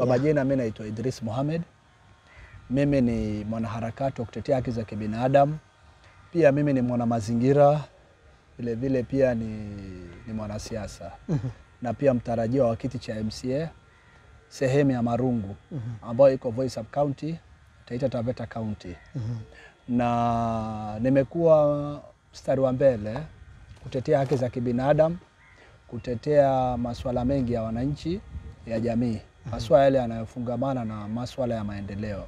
Kwa majina mimi naitwa Idris Mohamed. Mimi ni mwanaharakati wa kutetea haki za kibinadamu, pia mimi ni mwana mazingira, vile vile pia ni, ni mwanasiasa na pia mtarajiwa wa kiti cha MCA sehemu ya Marungu ambayo iko Voi Sub County, Taita Taveta County na nimekuwa mstari wa mbele kutetea haki za kibinadamu, kutetea masuala mengi ya wananchi ya jamii, haswa yale yanayofungamana na masuala ya maendeleo.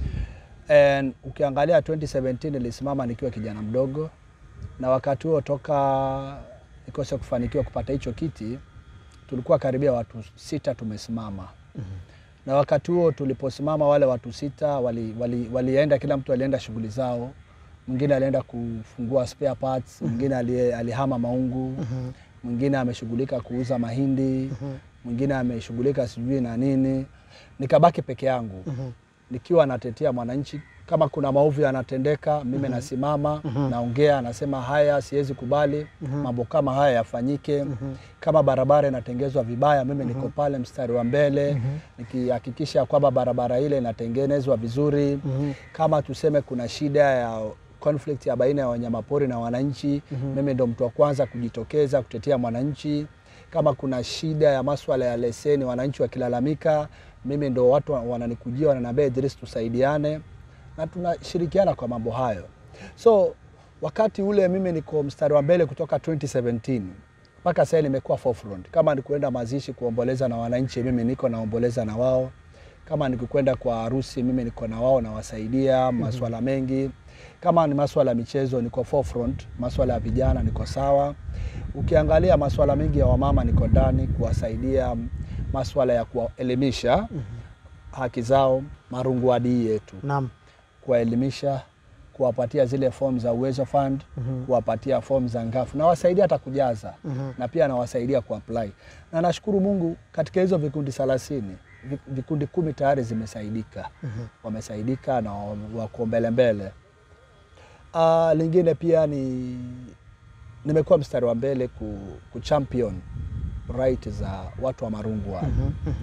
And ukiangalia 2017 nilisimama nikiwa kijana mdogo, na wakati huo toka nikose kufanikiwa kupata hicho kiti, tulikuwa karibia watu sita tumesimama na wakati huo tuliposimama wale watu sita wali, wali, walienda kila mtu alienda shughuli zao. Mwingine alienda kufungua spare parts, mwingine ali, alihama maungu, mwingine ameshughulika kuuza mahindi, mwingine ameshughulika sijui na nini. Nikabaki peke yangu nikiwa natetea mwananchi. Kama kuna maovu yanatendeka, mimi nasimama naongea, nasema haya, siwezi kubali mambo kama haya yafanyike. Kama barabara inatengezwa vibaya, mimi niko pale mstari wa mbele nikihakikisha kwamba barabara ile inatengenezwa vizuri. Kama tuseme kuna shida ya conflict ya baina ya wanyamapori na wananchi, mimi ndo mtu wa kwanza kujitokeza kutetea mwananchi. Kama kuna shida ya maswala ya leseni, wananchi wakilalamika, mimi ndo watu wananikujia wananiambia, Idris, tusaidiane na tunashirikiana kwa mambo hayo. So wakati ule mimi niko mstari wa mbele kutoka 2017 mpaka sasa nimekuwa forefront. Kama ni kuenda mazishi kuomboleza na wananchi, mimi niko naomboleza na wao. Kama nikikwenda kwa harusi, mimi niko na wao nawasaidia maswala mengi. Kama ni maswala ya michezo, niko forefront. Maswala ya vijana niko sawa. Ukiangalia maswala mengi ya wamama, niko ndani kuwasaidia, maswala ya kuwaelimisha haki zao, Marungu adii yetu Naam. kuwaelimisha, kuwapatia zile fomu za Uwezo Fund, kuwapatia fomu za Ngafu, nawasaidia hata kujaza na pia nawasaidia kuapply, na nashukuru Mungu katika hizo vikundi thelathini vi- vikundi kumi tayari zimesaidika, wamesaidika na wa- wako mbele mbele. Ah, lingine pia ni nimekuwa mstari wa mbele ku, ku champion right za watu wa Marungu hapa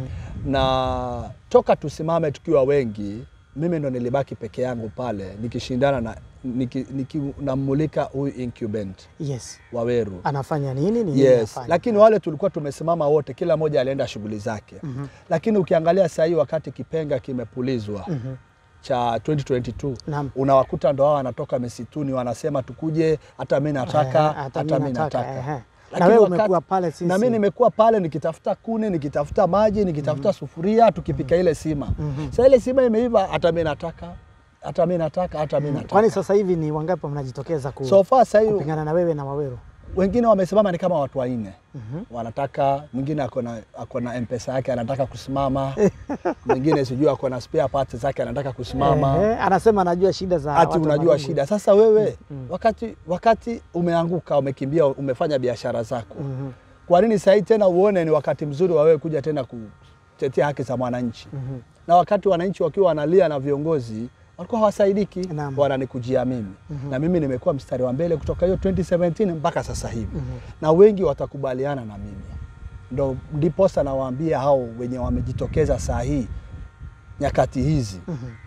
na toka tusimame tukiwa wengi, mimi ndo nilibaki peke yangu pale nikishindana na niki, niki, namulika huyu incumbent Yes. Waweru. Anafanya nini? Ni nini Yes, anafanya? lakini wale tulikuwa tumesimama wote, kila mmoja alienda shughuli zake. Lakini ukiangalia saa hii wakati kipenga kimepulizwa cha 2022 Naam. unawakuta ndo hao wanatoka misituni wanasema tukuje, hata mi nataka, Ehe, hata mi ehe. nataka. Na Lakini wewe wakati- umekuwa pale sisi. na mi nimekuwa pale nikitafuta kuni, nikitafuta maji, nikitafuta sufuria, tukipika ile sima. Sasa ile sima imeiva, hata mi nataka, hata mi nataka, hata mi nataka. Kwani sasa hivi ni wangapi mnajitokeza ku, So far sasa hivi kupingana na wewe na Waweru? wengine wamesimama ni kama watu wanne wanataka, mwingine ako na ako na mpesa yake anataka kusimama, mwingine sijui ako na spare parts zake anataka kusimama, Ehe, anasema anajua shida za ati watu wa unajua Marungu. shida. Sasa wewe wakati wakati umeanguka, umekimbia, umefanya biashara zako, kwa nini sahii tena uone ni wakati mzuri wa wewe kuja tena kutetea haki za mwananchi? Na wakati wananchi wakiwa wanalia na viongozi walikuwa hawasaidiki, Naam. wananikujia mimi na mimi nimekuwa mstari wa mbele kutoka hiyo 2017 mpaka sasa hivi na wengi watakubaliana na mimi, ndo ndiposa nawaambia hao wenye wamejitokeza saa hii nyakati hizi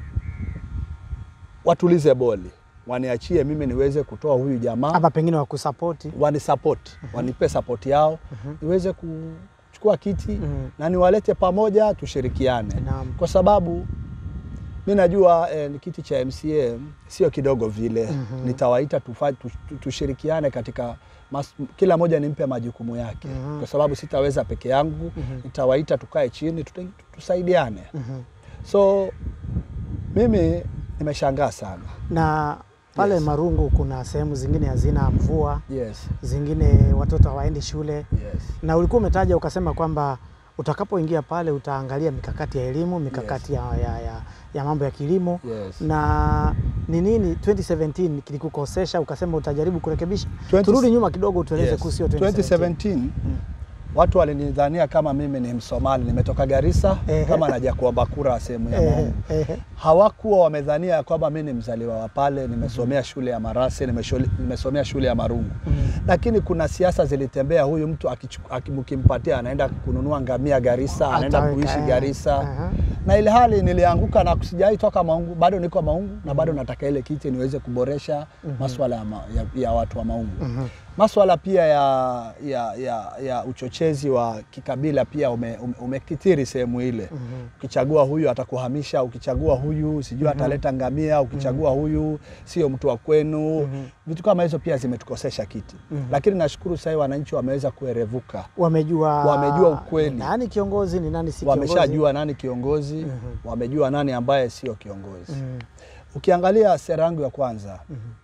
watulize boli, waniachie mimi niweze kutoa huyu jamaa ama pengine wakusapoti. wanisapoti wanipe sapoti yao niweze kuchukua kiti Mhm. na niwalete pamoja tushirikiane, Naam. kwa sababu mi najua eh, ni kiti cha MCA sio kidogo vile. Nitawaita tufa, tu, tu, tushirikiane katika mas, kila moja nimpe majukumu yake kwa sababu sitaweza peke yangu. Nitawaita tukae chini tuta- tusaidiane. So mimi nimeshangaa sana. Na pale Yes. Marungu kuna sehemu zingine hazina mvua, Yes, zingine watoto hawaendi shule, yes. na ulikuwa umetaja ukasema kwamba utakapoingia pale utaangalia mikakati ya elimu, mikakati ya, ya, ya, ya mambo ya kilimo Yes. na ni nini 2017 kilikukosesha ukasema utajaribu kurekebisha? 20 Turudi nyuma kidogo utueleze Yes. kuhusu hiyo 2017. 2017 Watu walinidhania kama mimi ni Msomali, nimetoka Garissa Ehe. kama naja kuomba kura sehemu ya Ehe, Maungu. ehe. Hawakuwa wamedhania ya kwamba mimi ni mzaliwa wa pale, nimesomea shule ya Marase, nimeshole- nimesomea shule ya Marungu. Lakini kuna siasa zilitembea, huyu mtu akichu- aki- mkimpatia anaenda kununua ngamia Garissa, anaenda Ataweka, kuishi eh. Garissa. Aha. Na ile hali nilianguka na sijai toka Maungu, bado niko Maungu na bado nataka ile kiti niweze kuboresha maswala ya, ma, ya, ya watu wa Maungu. Maswala pia ya, ya, ya, ya uchochezi wa kikabila pia ume, ume, umekithiri sehemu ile. Ukichagua huyu atakuhamisha, ukichagua huyu sijui ataleta ngamia, ukichagua huyu sio mtu wa kwenu. Vitu kama hizo pia zimetukosesha kiti, lakini nashukuru sasa wananchi wameweza kuerevuka, Wamejua Wamejua ukweli. ni nani kiongozi ni nani si kiongozi. wameshajua nani kiongozi, wamejua nani ambaye sio kiongozi. Mhm. Ukiangalia sera yangu ya kwanza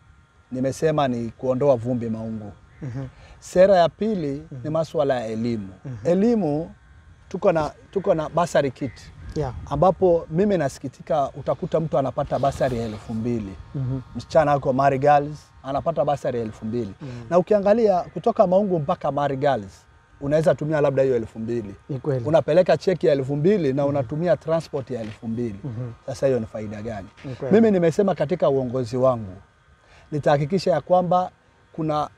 nimesema ni kuondoa vumbi Maungu. Mhm. Sera ya pili ni masuala ya elimu. Elimu tuko na tuko na basari kit Yeah. ambapo mimi nasikitika, utakuta mtu anapata basari ya elfu mbili Mhm. msichana ako Mari Girls anapata basari ya elfu mbili na ukiangalia kutoka Maungu mpaka Mari Girls unaweza tumia labda hiyo elfu mbili Ni kweli. unapeleka cheki ya elfu mbili na unatumia transport ya elfu mbili Sasa hiyo ni faida gani? Ni kweli. Mimi nimesema katika uongozi wangu nitahakikisha ya kwamba kuna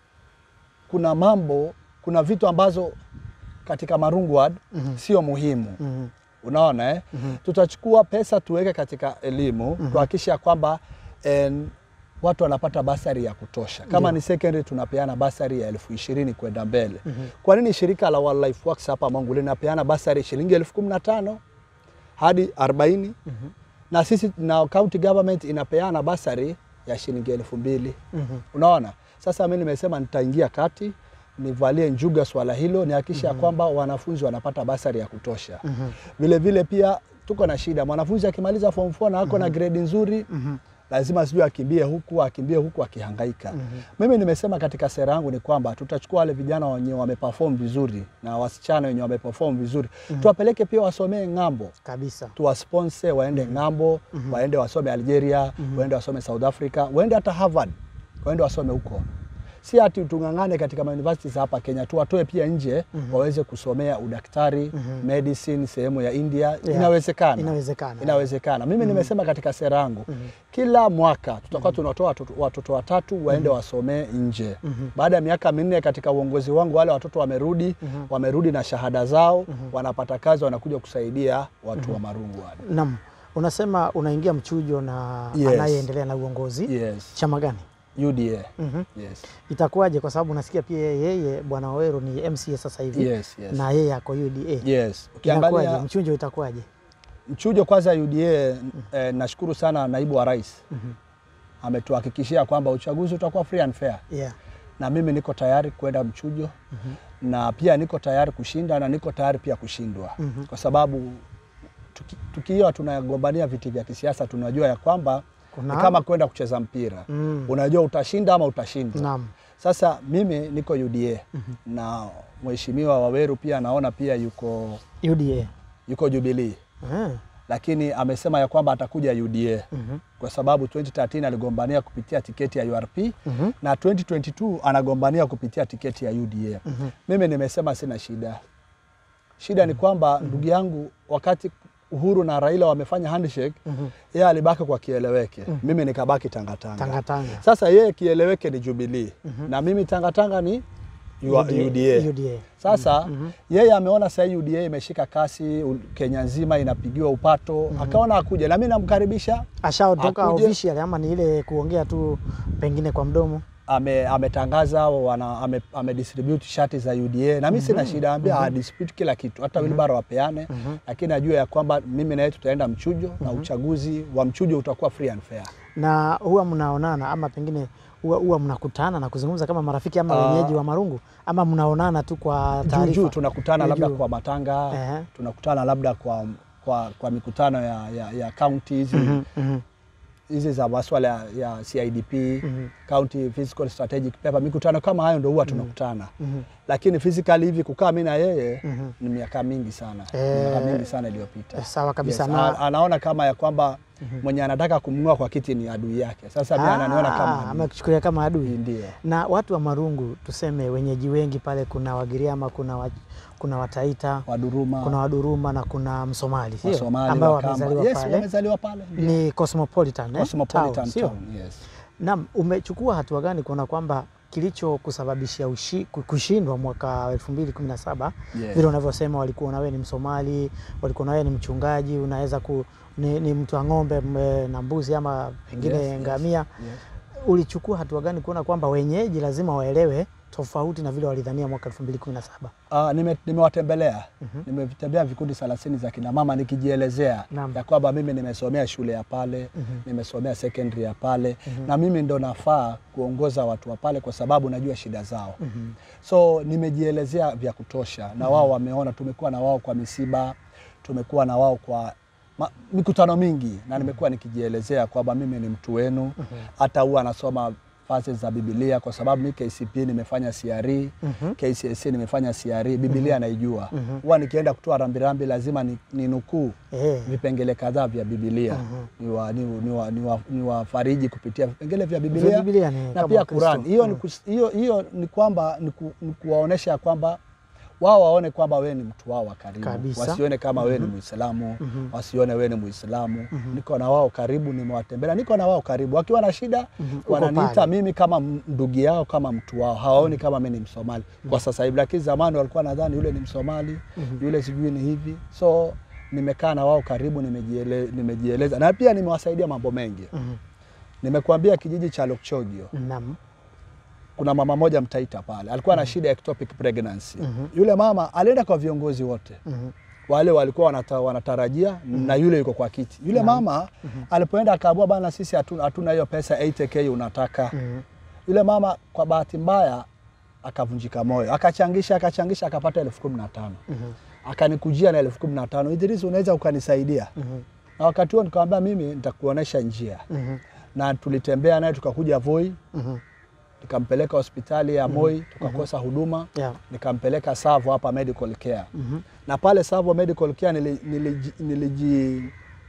kuna mambo kuna vitu ambazo katika Marungu Ward sio muhimu Mhm. unaona eh? Tutachukua pesa tuweke katika elimu kuhakikisha kwamba en, watu wanapata basari ya kutosha. Kama ni secondary tunapeana basari ya elfu ishirini kwenda mbele. Kwa nini shirika la Wildlife Works hapa Mangu linapeana basari shilingi elfu kumi na tano hadi arobaini na sisi na county government inapeana basari ya shilingi elfu mbili unaona. Sasa mimi nimesema nitaingia kati nivalie njuga swala hilo nihakikisha ya kwamba wanafunzi wanapata basari ya kutosha. Vile vile pia tuko na shida, mwanafunzi akimaliza form 4 na ako na grade nzuri lazima sijui akimbie huku akimbie huku akihangaika. Mimi nimesema katika sera yangu ni kwamba tutachukua wale vijana wenye wameperform vizuri na wasichana wenye wameperform vizuri tuwapeleke pia wasomee ng'ambo Kabisa. tuwasponse waende ng'ambo, waende wasome Algeria, waende wasome South Africa, waende hata Harvard, waende wasome huko. Si ati tung'ang'ane katika universities hapa Kenya, tuwatoe pia nje waweze kusomea udaktari, medicine sehemu ya India. Yeah. Inawezekana, Inawezekana. inawezekana. Mimi nimesema katika sera yangu kila mwaka tutakuwa tunatoa watoto, watoto watatu waende wasomee nje. Baada ya miaka minne katika uongozi wangu, wale watoto wamerudi, wamerudi na shahada zao, wanapata kazi, wanakuja kusaidia watu wa Marungu wale. Naam. Unasema unaingia mchujo na Yes. anayeendelea na uongozi Yes. chama gani? UDA. Mhm. Yes. Itakuwaje? Kwa sababu nasikia pia yeye Bwana Waweru ni MCA sasa hivi Yes, yes. na yeye ako UDA. Yes. Inakuwaje? Ukiangalia Mchujo itakuwaje? mchujo kwanza UDA eh, nashukuru sana naibu wa rais ametuhakikishia kwamba uchaguzi utakuwa free and fair, Yeah. na mimi niko tayari kwenda mchujo na pia niko tayari kushinda na niko tayari pia kushindwa kwa sababu tuki- tukiwa tunagombania viti vya kisiasa tunajua ya kwamba Kuna- ni kama kwenda kucheza mpira Mm. unajua utashinda ama utashindwa. Naam. Sasa mimi niko UDA na mheshimiwa Waweru pia naona pia yuko UDA. yuko Jubilee Eh. lakini amesema ya kwamba atakuja UDA kwa sababu 2013 aligombania kupitia tiketi ya URP na 2022 anagombania kupitia tiketi ya UDA. Mimi nimesema sina shida. Shida ni kwamba ndugu yangu, wakati Uhuru na Raila wamefanya handshake, yeye alibaki kwa kieleweke, mimi nikabaki tangatanga. Tangatanga. Sasa yeye kieleweke ni Jubilee na mimi tangatanga ni UDA. UDA. UDA. Sasa yeye ameona sasa hii UDA imeshika kasi u- Kenya nzima inapigiwa upato, akaona akuja, na mimi namkaribisha. Ashaondoka Akuje. official ama ni ile kuongea tu pengine kwa mdomo? Ame, ametangaza wana, ame, ame distribute shati za UDA na mimi sina shida, ambia mm distribute kila kitu, hata wilbaro wapeane, lakini ajue ya kwamba mimi na yeye tutaenda mchujo na uchaguzi wa mchujo utakuwa free and fair. Na huwa mnaonana ama pengine huwa, huwa mnakutana na kuzungumza kama marafiki ama Ah. wenyeji wa Marungu ama mnaonana tu kwa Juu taarifa? juu tunakutana Juu labda juu. kwa matanga, Ehe. tunakutana labda kwa, kwa, kwa mikutano ya, ya, ya county hizi Mhm, mhm. hizi za maswala ya, ya CIDP County Physical Strategic Paper, mikutano kama hayo ndo huwa tunakutana, lakini physically hivi kukaa mimi na yeye ni miaka mingi sana, Eh, miaka mingi sana iliyopita. eh, sawa kabisa. Yes, Na- a- anaona kama ya kwamba mwenye anataka kumng'oa kwa kiti ni adui yake. Sasa mimi ananiona kama Ah, adui. amekuchukulia kama adui. Ndio. Na watu wa Marungu tuseme wenyeji wengi pale, kuna Wagiriama, kuna wa, kuna Wataita, Waduruma, kuna Waduruma na kuna Msomali sio, Wasomali, ambao Wakamba. wamezaliwa Yes, pale wamezaliwa pale. Ndio. ni cosmopolitan, eh? Cosmopolitan town, sio? town, yes. Naam, umechukua hatua gani kuona kwamba kilichokusababishia ushi- ku- kushindwa mwaka 2017 Yes. vile unavyosema, walikuwa na wewe ni Msomali, walikuwa na wewe ni mchungaji, unaweza ku, ni, ni mtu wa ng'ombe m- na mbuzi ama pengine Yes, yes, ngamia. yes. Ulichukua hatua gani kuona kwamba wenyeji lazima waelewe tofauti na vile walidhania mwaka 2017? Ah, nime- nimewatembelea nimetembea vikundi thelathini za kina mama nikijielezea Naam. ya kwamba mimi nimesomea shule ya pale nimesomea secondary ya pale na mimi ndo nafaa kuongoza watu wa pale kwa sababu najua shida zao so nimejielezea vya kutosha na wao wameona tumekuwa na wao kwa misiba tumekuwa na wao kwa ma, mikutano mingi na nimekuwa nikijielezea kwamba mimi ni mtu wenu hata huwa anasoma fasi za Biblia kwa sababu mi KCP nimefanya CRE, KCSE nimefanya CRE, Biblia naijua. Huwa nikienda kutoa rambirambi lazima ni, ni nukuu Eh, vipengele kadhaa vya Biblia niwa- ni- niwa- niwa- niwafariji kupitia vipengele vya vile Biblia Biblia ni na kama pia Wakristo. Qur'an. Hiyo ni Mm. kus- hiyo hiyo ni kwamba ni ku- ni kuwaonesha kwamba wao waone kwamba wewe ni mtu wao wa karibu, Kabisa. wasione kama wewe ni Muislamu, wasione wewe ni Muislamu. Niko na wao karibu, nimewatembelea, niko na wao karibu. Wakiwa na shida Uko wananiita pale. mimi kama m- ndugu yao, kama mtu wao, hawaoni kama mimi ni Msomali kwa sasa hivi, lakini zamani walikuwa nadhani yule ni Msomali, yule sijui ni hivi. So nimekaa na wao karibu, nimejiele, nimejieleza na pia nimewasaidia mambo mengi. Mhm. Nimekuambia kijiji cha Lokchogio Naam. kuna mama moja Mtaita pale alikuwa na shida ya ectopic pregnancy. Yule mama alienda kwa viongozi wote Mhm. wale walikuwa wanata, wanatarajia na yule yuko kwa kiti. Yule mama alipoenda akaambiwa, bana, sisi hatuna hatuna hiyo pesa 80k unataka. Mhm. Yule mama kwa bahati mbaya akavunjika moyo, akachangisha akachangisha, akapata elfu kumi na tano Mhm. akanikujia na elfu kumi na tano Idris, unaweza ukanisaidia? Mhm. Na wakati huo nikamwambia mimi nitakuonesha njia, Mhm. na tulitembea naye tukakuja Voi, Mhm. nikampeleka hospitali ya Moi, tukakosa huduma Yeah. nikampeleka Savo hapa medical care Mhm. na pale Savo medical care nili, niliji, niliji,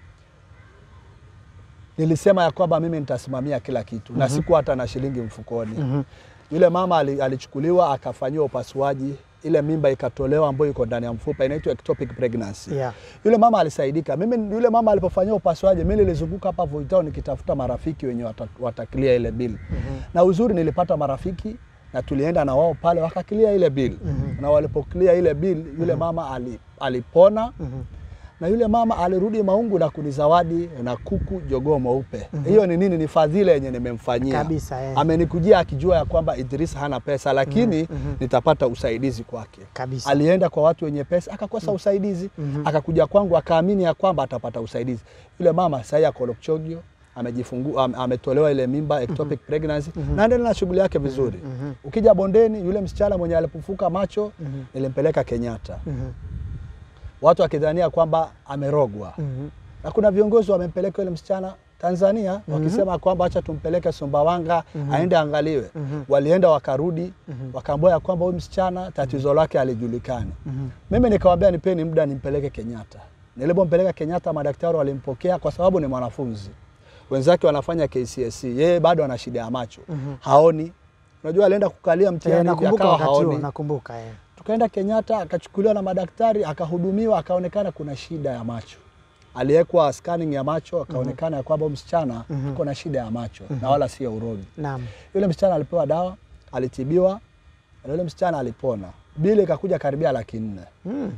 nilisema ya kwamba mimi nitasimamia kila kitu na siku hata na shilingi mfukoni. Mhm. Yule mama ali- alichukuliwa akafanyiwa upasuaji, ile mimba ikatolewa ambayo iko ndani ya mfupa inaitwa ectopic pregnancy. Yeah. Yule mama alisaidika. Mimi yule mama alipofanyiwa upasuaji, mimi nilizunguka hapa Voi Town nikitafuta marafiki wenye wata- watakilia ile bill. Na uzuri nilipata marafiki na tulienda na wao pale wakakilia ile bill. Na walipokilia ile bill, yule mama ali, alipona Mhm. na yule mama alirudi Maungu na kunizawadi na kuku jogoo mweupe. Hiyo ni nini? Ni fadhila yenye nimemfanyia Kabisa, eh. Amenikujia akijua ya kwamba Idris hana pesa, lakini nitapata usaidizi kwake. Kabisa. Alienda kwa watu wenye pesa akakosa usaidizi, akakuja kwangu akaamini ya kwamba atapata usaidizi. Yule mama sasa ako Lokchogio amejifungua am, ametolewa ile mimba ectopic pregnancy na endelea na shughuli yake vizuri. Ukija bondeni, yule msichana mwenye alipofuka macho nilimpeleka Kenyatta, Mhm. watu wakidhania kwamba amerogwa Mhm. na kuna viongozi wamempeleka yule msichana Tanzania wakisema kwamba acha tumpeleke Sumbawanga aende angaliwe. Walienda wakarudi, wakaambiwa ya kwamba huyu msichana tatizo lake alijulikani. Mimi nikamwambia nipeni muda nimpeleke Kenyatta. Nilipompeleka Kenyatta, madaktari walimpokea kwa sababu ni mwanafunzi, wenzake wanafanya KCSE, yeye bado ana shida ya macho haoni. Unajua alienda kukalia Eh, mtihani hivi, nakumbuka akawa wakati huo, haoni. nakumbuka eh. Tukaenda Kenyatta akachukuliwa na madaktari akahudumiwa, akaonekana kuna shida ya macho. Aliwekwa scanning ya macho, akaonekana ya kwamba huyu msichana ako na shida ya macho na wala sio urogi. Naam. Yule msichana alipewa dawa, alitibiwa na yule msichana alipona. Bili ikakuja karibia laki nne Mm.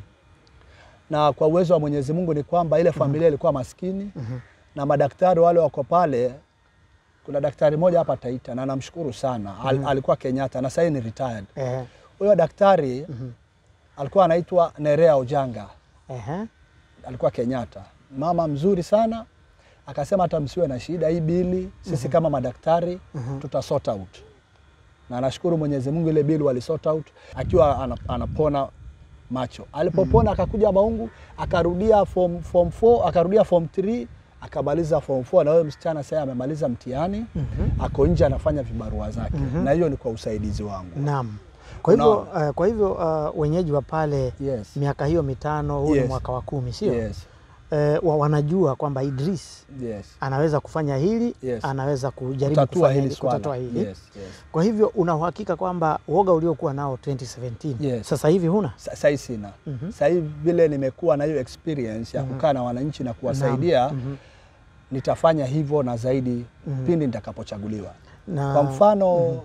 na kwa uwezo wa Mwenyezi Mungu ni kwamba ile familia ilikuwa maskini na madaktari wale wako pale. Kuna daktari mmoja hapa Taita na namshukuru sana Al, alikuwa Kenyatta na sasa ni retired. Eh. Huyo daktari alikuwa anaitwa Nerea Ojanga, Ehe. alikuwa Kenyatta, mama mzuri sana. Akasema hata msiwe na shida hii bili, sisi kama madaktari tuta sort out, na nashukuru Mwenyezi Mungu ile bili wali sort out akiwa ana- anapona macho. Alipopona akakuja Maungu akarudia form, form 4 akarudia form 3 akamaliza form 4 na huyo msichana sasa amemaliza mtihani ako nje anafanya vibarua zake na hiyo ni kwa usaidizi wangu. Naam. Kwa hivyo Unaona? uh, kwa hivyo uh, wenyeji wa pale Yes. miaka hiyo mitano, huu ni Yes. mwaka wa kumi, sio? Yes. eh, wa- wanajua kwamba Idris Yes. anaweza kufanya hili Yes. anaweza kujaribu Kutatua kufanya hili hili, swala. kutatua hili. Yes, yes. Kwa hivyo una uhakika kwamba uoga uliokuwa nao 2017 Yes. sasa hivi huna? Sa- Sahii sina Mhm. sahii vile nimekuwa na hiyo experience ya kukaa na wananchi na kuwasaidia Naam. Mhm. nitafanya hivyo na zaidi Mhm. pindi nitakapochaguliwa. Na, Kwa mfano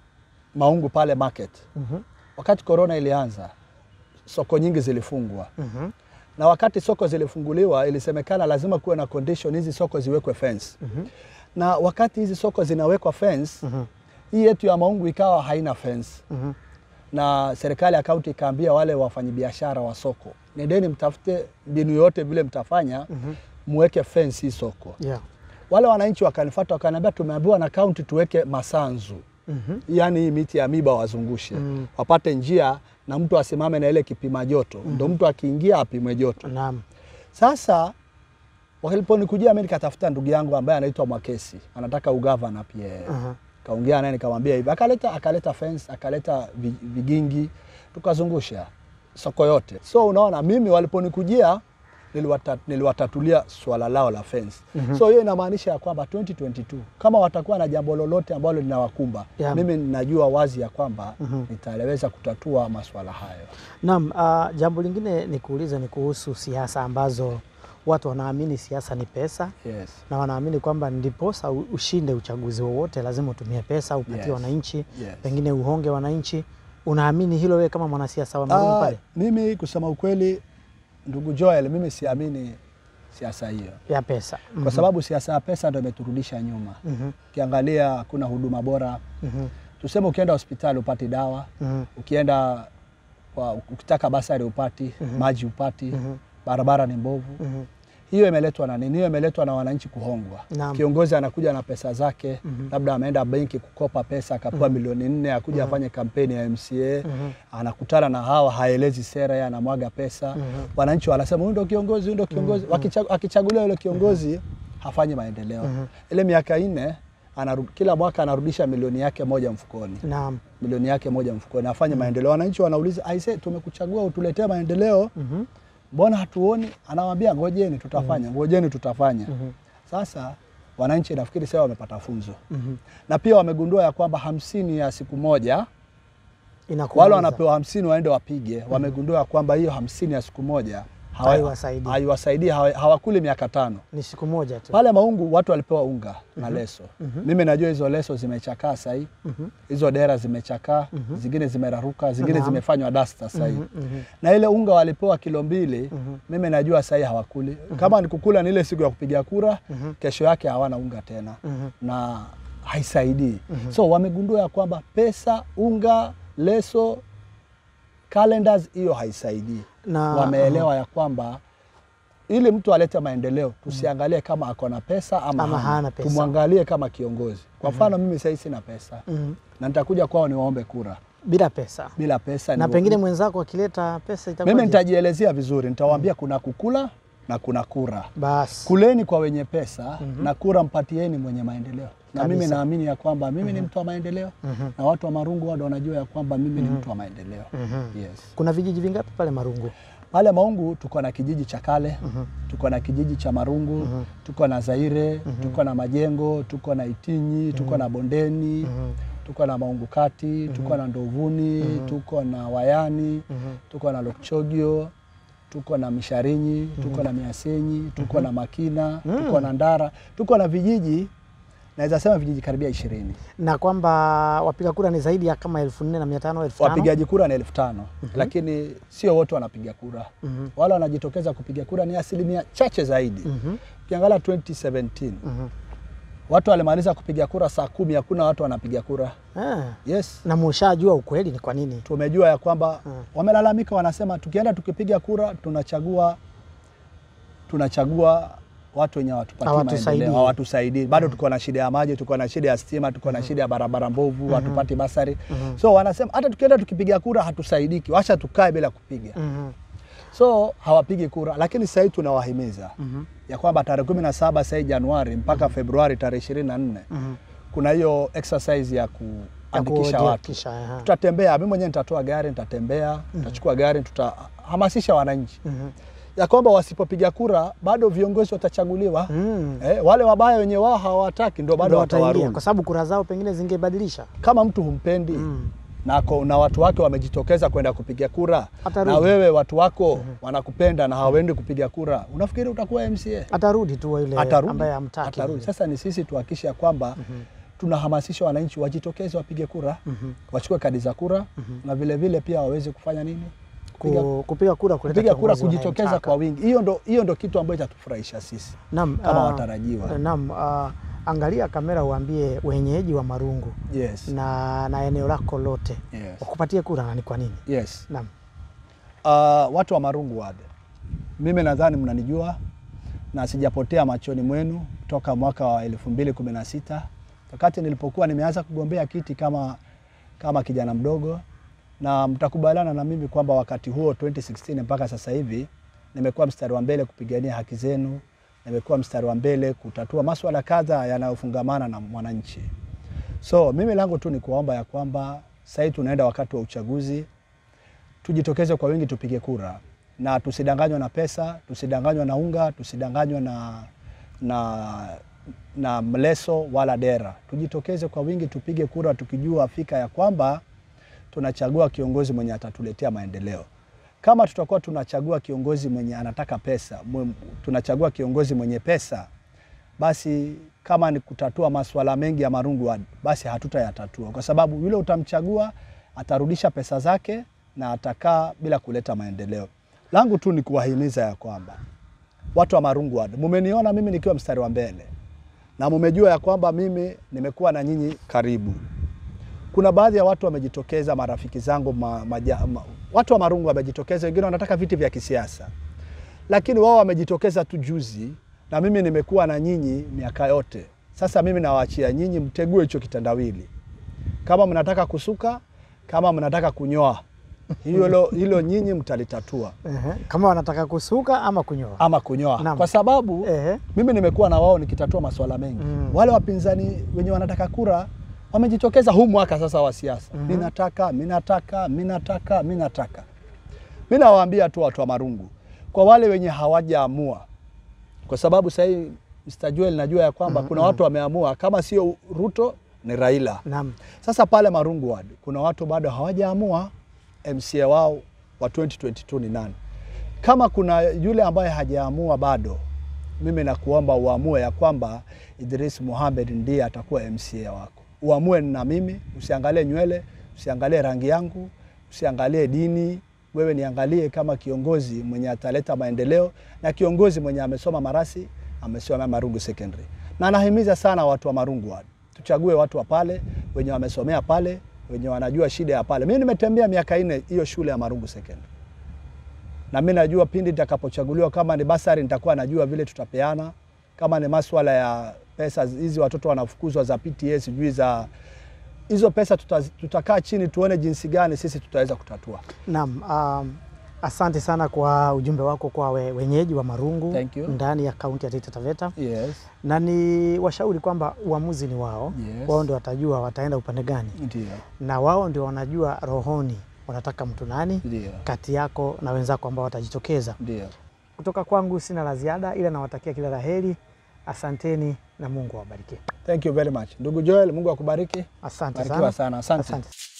Maungu pale market, Mhm. wakati corona ilianza, soko nyingi zilifungwa, Mhm. na wakati soko zilifunguliwa, ilisemekana lazima kuwe na condition hizi soko ziwekwe fence, Mhm. na wakati hizi soko zinawekwa fence, Mhm. hii yetu ya Maungu ikawa haina fence Mhm. na serikali ya kaunti ikaambia wale wafanyabiashara wa soko, nendeni mtafute mbinu yote vile mtafanya Mhm. muweke fence hii soko. Yeah. Wale wananchi wakanifuata wakaniambia, tumeambiwa na kaunti tuweke masanzu, Mhm. yaani hii miti ya miba wazungushe Mm. wapate njia na mtu asimame na ile kipima joto ndo mtu akiingia apimwe joto. Naam. Sasa waliponikujia mimi nikatafuta ndugu yangu ambaye anaitwa Mwakesi anataka ugavana pia yeye. Aha. kaongea naye nikamwambia hivi, akaleta akaleta fence akaleta vi- vigingi tukazungusha soko yote. So unaona mimi waliponikujia niliwata, niliwatatulia swala lao la fence. So hiyo inamaanisha ya kwamba 2022 kama watakuwa na jambo lolote ambalo linawakumba Yeah. mimi ninajua wazi ya kwamba nitaweza kutatua maswala hayo. Naam, ah, jambo lingine ni kuuliza ni kuhusu siasa ambazo watu wanaamini siasa ni pesa Yes. na wanaamini kwamba ndiposa u- ushinde uchaguzi wowote lazima utumie pesa upatie Yes. wananchi Yes. pengine uhonge wananchi. Unaamini hilo wewe kama mwanasiasa wa Maungu Ah, pale mimi kusema ukweli, ndugu Joel, mimi siamini siasa hiyo ya pesa? kwa sababu siasa ya pesa ndo imeturudisha nyuma. Mhm. Ukiangalia hakuna huduma bora. Mhm. Tuseme ukienda hospitali upati dawa, Mhm. ukienda kwa, ukitaka basari upati, maji upati, barabara ni mbovu. Mhm. Hiyo imeletwa na nini? Hiyo imeletwa na wananchi kuhongwa. Naam. Kiongozi anakuja na pesa zake, labda ameenda benki kukopa pesa akapewa milioni nne, akuja afanye kampeni ya MCA, anakutana na hawa, haelezi sera, yeye anamwaga pesa. Wananchi wanasema huyu ndo kiongozi, huyu ndo kiongozi. Wakicha- Akichaguliwa yule kiongozi hafanyi maendeleo. Ile miaka nne anaru- kila mwaka anarudisha milioni yake moja mfukoni Naam. milioni yake moja mfukoni afanye maendeleo. Wananchi wanauliza aise, tumekuchagua utuletee maendeleo, Mhm. mbona hatuoni? Anawambia ngojeni, tutafanya ngojeni, tutafanya. Sasa wananchi nafikiri sasa wamepata funzo Mhm. na pia wamegundua ya kwamba hamsini ya siku moja Inakumaliza. wale wanapewa hamsini waende wapige. Wamegundua ya kwamba hiyo hamsini ya siku moja hawa- Haiwasaidii. haiwasaidii, hawa- hawakuli miaka tano. ni siku moja tu. Pale Maungu watu walipewa unga na leso. Mimi najua hizo leso zimechakaa sahii, hizo dera zimechakaa, zingine zimeraruka, zingine Naam. zimefanywa dasta sahii Mhm. na ile unga walipewa kilo mbili. Mimi najua sahii hawakuli. Kama ni kukula ni ile siku ya kupiga kura, kesho yake hawana unga tena Mhm. na haisaidii. So wamegundua ya kwamba pesa, unga, leso, calendars, hiyo haisaidii Na- wameelewa ya kwamba ili mtu alete maendeleo tusiangalie kama ako na pesa ama, Ama hana pesa. tumwangalie kama kiongozi. Kwa mfano mimi sahii sina pesa Mhm. na nitakuja kwao niwaombe kura bila pesa bila pesa na ni- pengine mwenzako akileta pesa itakuwa mimi nitajielezea vizuri, nitawaambia kuna kukula na kuna kura. basi Kuleni kwa wenye pesa na kura mpatieni mwenye maendeleo. Na mimi Kabisa. naamini ya kwamba mimi ni mtu wa maendeleo na watu wa Marungu wado wanajua ya kwamba mimi ni mtu wa maendeleo. Yes. kuna vijiji vingapi pale Marungu? Pale Maungu tuko na kijiji cha kale tuko na kijiji cha Marungu tuko na Zaire tuko na Majengo tuko na Itinyi tuko na Bondeni tuko na Maungu Kati tuko na Ndovuni tuko na Wayani tuko na Lokchogio tuko na Misharinyi tuko na Miasenyi tuko na Makina tuko na Ndara tuko na vijiji naweza sema vijiji karibia ishirini. na kwamba wapiga kura ni zaidi ya kama elfu nne na mia tano elfu tano Wapigaji kura ni elfu tano lakini sio wote wanapiga kura. Mhm. Wale wanajitokeza kupiga kura ni asilimia chache zaidi. Mhm. Ukiangalia 2017 Mhm. watu walimaliza kupiga kura saa kumi, hakuna watu wanapiga kura. Ah, Yes, na mushajua ukweli ni kwa nini? tumejua ya kwamba Mm. wamelalamika, wanasema tukienda tukipiga kura tunachagua tunachagua watu wenye hawatupatii Hawatusaidii. maendeleo, hawatusaidii. Bado tuko na shida ya maji, tuko na shida ya stima, tuko na shida ya barabara mbovu, hatupati basari. So wanasema hata tukienda tukipiga kura hatusaidiki, wacha tukae bila kupiga. Mhm. So hawapigi kura, lakini sasa hivi tunawahimiza Mhm. ya kwamba tarehe kumi na saba sasa hivi Januari mpaka Februari tarehe ishirini na nne Mhm. kuna hiyo exercise ya Ya kuandikisha watu. kujiandikisha, aha. Tutatembea, mimi mwenyewe nitatoa gari, nitatembea, nitachukua gari, tutahamasisha wananchi Mhm. ya kwamba wasipopiga kura bado viongozi watachaguliwa. Mm. Eh, wale wabaya wenye wao hawataki ndio bado Ndio wataingia, watawarudi. kwa sababu kura zao pengine zingebadilisha. Kama mtu humpendi Mm. na, ko- na watu wake wamejitokeza kwenda kupiga kura Atarudi. na wewe watu wako wanakupenda na hawaendi kupiga kura, unafikiri utakuwa MCA? Atarudi tu yule Atarudi. ambaye hamtaki. Atarudi. Sasa ni sisi tuhakikishe ya kwamba tunahamasisha wananchi wajitokeze wapige kura, wachukue kadi za kura na vile vile pia waweze kufanya nini? Kupiga, Ku- kupiga kura kuleta kupiga kura, kiongozi kujitokeza wanayemtaka. kwa wingi. Hiyo ndo, hiyo ndo kitu ambacho itatufurahisha sisi Naam, kama ah, watarajiwa. Naam, ah, angalia kamera uambie wenyeji wa Marungu Yes. na, na eneo lako lote Yes. wakupatie kura na ni kwa nini? Yes. Naam. Uh, watu wa Marungu Ward, mimi nadhani mnanijua na sijapotea machoni mwenu toka mwaka wa 2016 wakati nilipokuwa nimeanza kugombea kiti kama, kama kijana mdogo, na mtakubaliana na mimi kwamba wakati huo 2016 mpaka sasa hivi nimekuwa mstari wa mbele kupigania haki zenu, nimekuwa mstari wa mbele kutatua maswala kadha yanayofungamana na mwananchi. So mimi langu tu ni kuomba ya kwamba sasa hivi tunaenda wakati wa uchaguzi, tujitokeze kwa wingi tupige kura na tusidanganywe na pesa, tusidanganywe na unga, tusidanganywe na, na, na mleso wala dera. Tujitokeze kwa wingi tupige kura tukijua fika ya kwamba tunachagua kiongozi mwenye atatuletea maendeleo. Kama tutakuwa tunachagua kiongozi mwenye anataka pesa, mwe- tunachagua kiongozi mwenye pesa, basi kama ni kutatua masuala mengi ya Marungu Ward, basi hatutayatatua kwa sababu yule utamchagua atarudisha pesa zake na atakaa bila kuleta maendeleo. Langu tu ni kuwahimiza ya kwamba watu wa Marungu Ward, mumeniona mimi nikiwa mstari wa mbele na mumejua ya kwamba mimi nimekuwa na nyinyi karibu. Kuna baadhi ya watu wamejitokeza, marafiki zangu ma, maja, ma, watu wa Marungu wamejitokeza, wengine wanataka viti vya kisiasa, lakini wao wamejitokeza tu juzi, na mimi nimekuwa na nyinyi miaka yote. Sasa mimi nawaachia nyinyi mtegue hicho kitandawili, kama mnataka kusuka, kama mnataka kunyoa, hilo hilo nyinyi mtalitatua Ehe. Kama wanataka kusuka ama kunyoa. ama kunyoa, Naam. kwa sababu Ehe. mimi nimekuwa na wao nikitatua masuala mengi. Mm. Wale wapinzani wenye wanataka kura wamejitokeza huu mwaka sasa wa siasa. Mhm. Mimi nataka, mimi nataka, mimi nataka, mimi nataka. Mimi nawaambia tu watu wa Marungu, kwa wale wenye hawajaamua, kwa sababu sasa hivi Mr. Joel najua ya kwamba kuna watu wameamua, kama sio Ruto ni Raila. Naam. Sasa pale Marungu Ward kuna watu bado hawajaamua MCA wao wa 2022 ni nani. Kama kuna yule ambaye hajaamua bado, mimi nakuomba uamue ya kwamba Idris Mohamed ndiye atakuwa MCA wako. Uamue na mimi, usiangalie nywele, usiangalie rangi yangu, usiangalie dini. Wewe niangalie kama kiongozi mwenye ataleta maendeleo na kiongozi mwenye amesoma Marasi, amesoma Marungu Secondary. Na nahimiza sana watu wa Marungu Ward, tuchague watu wa pale wenye wamesomea pale, wenye wanajua shida ya pale. Mimi nimetembea miaka nne hiyo shule ya Marungu Secondary na mimi najua pindi nitakapochaguliwa, kama ni basari nitakuwa najua vile tutapeana, kama ni maswala ya pesa hizi watoto wanafukuzwa za PTA sijui za hizo pesa, tuta, tutakaa chini tuone jinsi gani sisi tutaweza kutatua. Naam. Um, asante sana kwa ujumbe wako kwa we, wenyeji wa Marungu Thank you. ndani ya kaunti ya Taita Taveta Yes, na ni washauri kwamba uamuzi ni wao. Yes. Wao ndio watajua wataenda upande gani, ndio, na wao ndio wanajua rohoni wanataka mtu nani ndio, kati yako na wenzako ambao watajitokeza. ndio. Kutoka kwangu sina la ziada, ila nawatakia kila la heri. Asanteni na Mungu awabariki. Thank you very much ndugu Joel, Mungu akubariki. Asante Barikiwa sana. sana, asante. Asante.